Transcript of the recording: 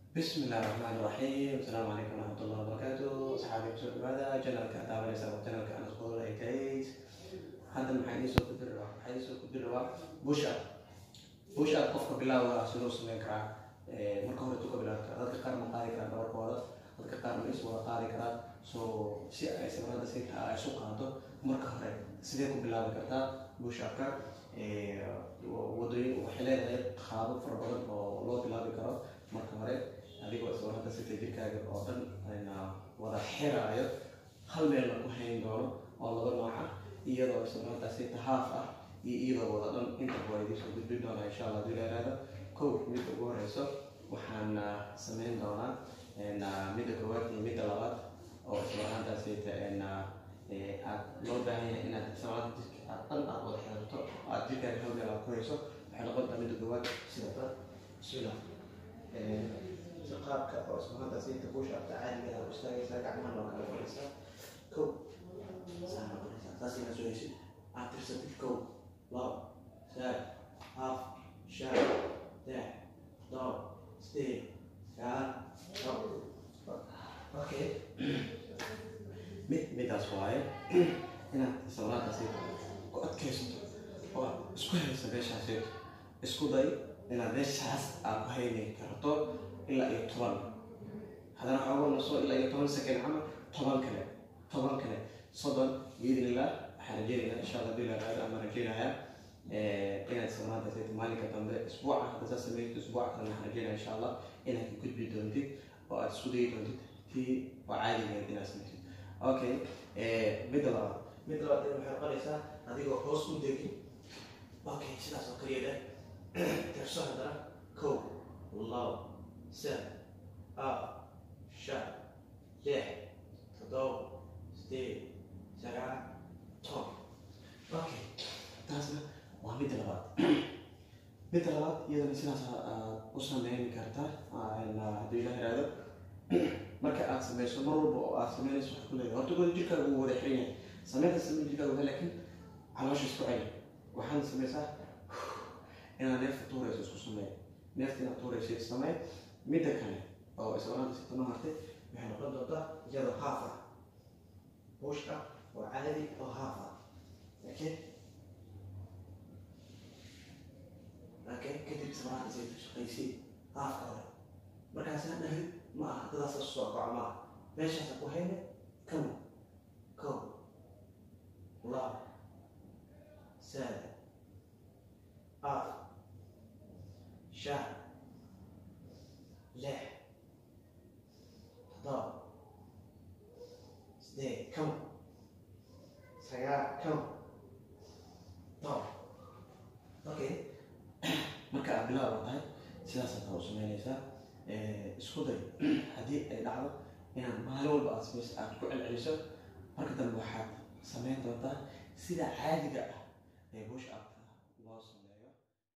بسم الله الرحمن الرحيم السلام عليكم ورحمة الله وبركاته صحابي بسوء هذا جنرال كأتابع ليس جنرال كأنا سكول ايتيت هذا محايدي سوء كدر محايدي سوء كدر بوش اب بوش اب قفك بالله وسلو سمين كرا marka hore tuka bilaabta dadka qaar ma qaadi karaan dhabarkooda dadka qaar ma is wada qaadi karaan so si ay sabrada si ay isu qaado marka hore sidee ku bilaabi kartaa bush upka wadooyin waxay leedahay qaabab fara badan oo loo bilaabi karo marka hore adigoo sabrada sita jirkaaga oo dhan wada xiraayo hal meel la ku hayn doono oo laba nooc ah iyadoo sabrada sita haaf ah iyo iyadoo wada dhan inta waa idiin soo gudbin doonaa insha allah hadii la yaraado kow midda ugu horeyso waxaan sameyn doonaa midda koowaad iyo midda labaad oo islamarkaantaasayta aad loo baahan yahay inaad islamarkaanta jirka aad dhan aad wada xiriirto aad jirkaaga hal meel aad ku hayso waxay noqon doontaa midda koowaad sida tan bismillah si qaabka oo islamarkaantaasayta buusha abta caadiga aad u istaagaysaa gacmaha loo kala fadhiisaa kow saa noqonaysaa saas inaad soo heysid aad tirsatid kow labo saddex half shan lix todoba sideed sagaal toban okay mid midaas waaye inaad salaadaasi ku adkaysato oo aad isku hayso meeshaasi isku day inaad meeshaas aad ku hayni karto ilaa iyo toban haddana xoogo naso ilaa iyo toban second camal toban kale toban kale soddon biidnillah waxaan rajeynayaa insha allah bila raado ama rajeynayaa inaad salaada sayt maalinka dambe isbuuca hadda saa sameeyto isbuuca kale waxaan rajeynaya insha allah inaad ka gudbi doontid oo aad isku dayi doontid tii oo caadigeed inaad samaysid okay midda labaad midda labaad waxay noqonaysaa adigoo hoos u degin okay sidaas oo kaliya dheh tirso haddana kow labo saddex afar shan lix toddoba sideed sagaal toban okay taasna waa midda labaad midda labaad iyadana sidaas aad u sameyn kartaa haddii la yiraahdo marka aad sameyso mar walba oo aad sameynayso waxaad ku leedahay horta goda jirkaaga uu wada xiran yahay sameynta sameyn jirkaaga waa laakiin caloosha isku celi waxaad sameysaa inaad neefta tuurayso isku sameey neefta inaad tuurayso samee midda kale oo islaanta si tano hartay waxay noqon doontaa iyadoo haaf ah buushka oo caadi oo haaf ah okay laakiin kadib salaada say shaqaysay haafka hore markaasaan dhahay ma aha dadaas la soo kaco ma aha meeshaasa ku hayne kow kow labo saddex afar shan lix toddoba sideed kow sagaal kow toban okay marka aad bilaab tahay sidaasaad taa u sameynaysaa isku day haddii ay dhacdo inaad maalin walba aad samayso aad ku celceliso marka dambe waxaad sameyn doontaa sida caadiga ah ee bush up